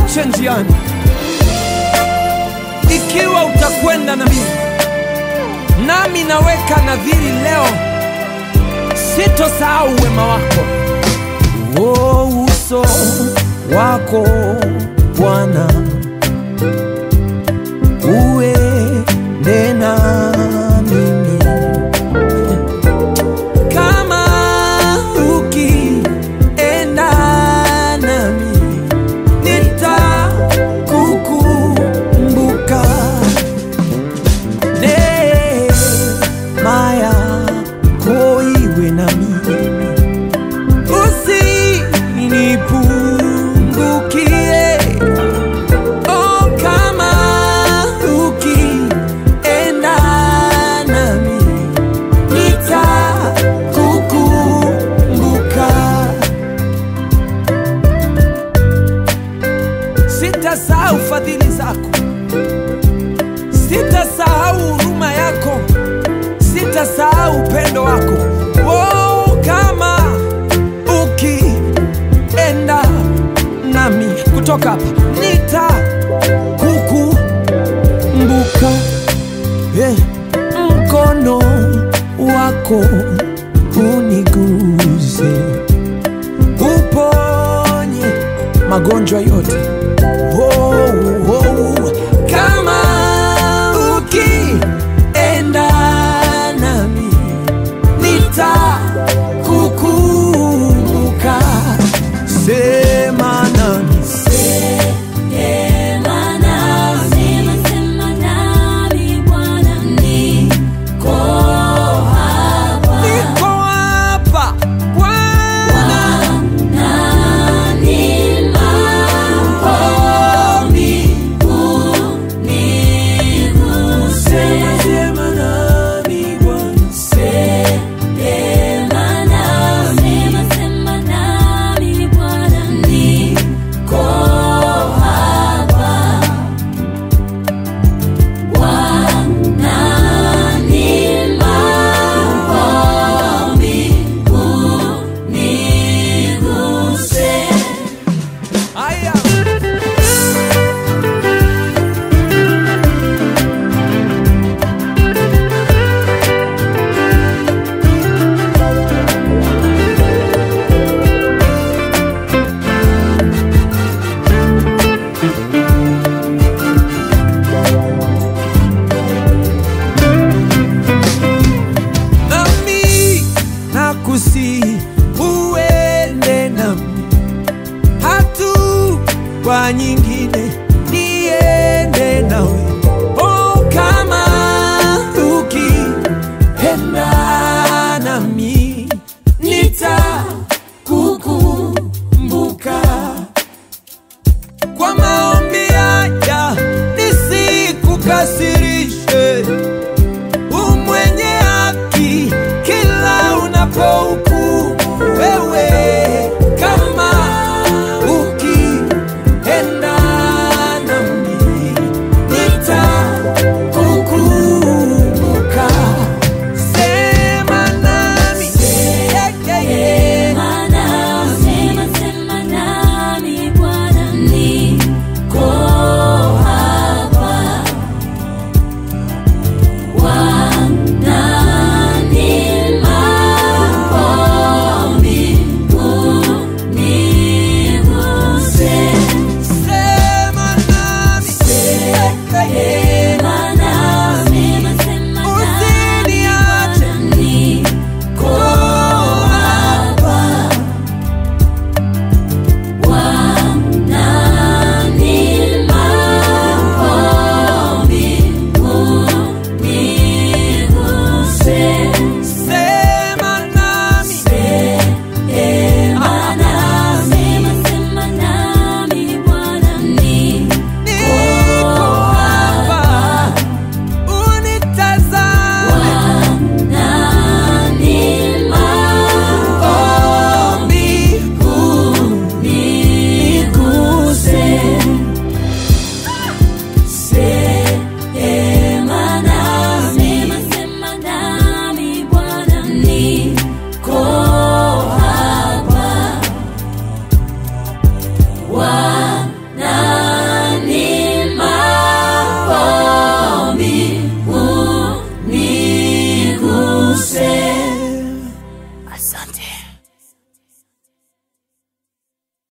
usiniache njiani, ikiwa utakwenda na mimi. Nami naweka nadhiri leo, sitosahau wema wako. Oh, uso wako Bwana uende na mimi kama ukienda nami nitakukumbuka neema yako iwe na mimi usinipungukie Oh, kama ukienda nami nitakukumbuka. Sitasahau fadhili zako, sitasahau huruma yako, sitasahau upendo wako. Oh, kama ukienda nami kutoka hapa nitakukumbuka. Eh, mkono wako uniguse, uponye magonjwa yote. Oh, oh, kama ukienda nami nitakukumbuka. Sema nami niko hapa Bwana, sema sema nami Bwana, Aya. nami nakusi uende nami hatua nyingine niende nawe oh, kama ukienda nami nitakukumbuka kwa maombi haya nisikukasirishe umwenye haki kila unapohukumu wewe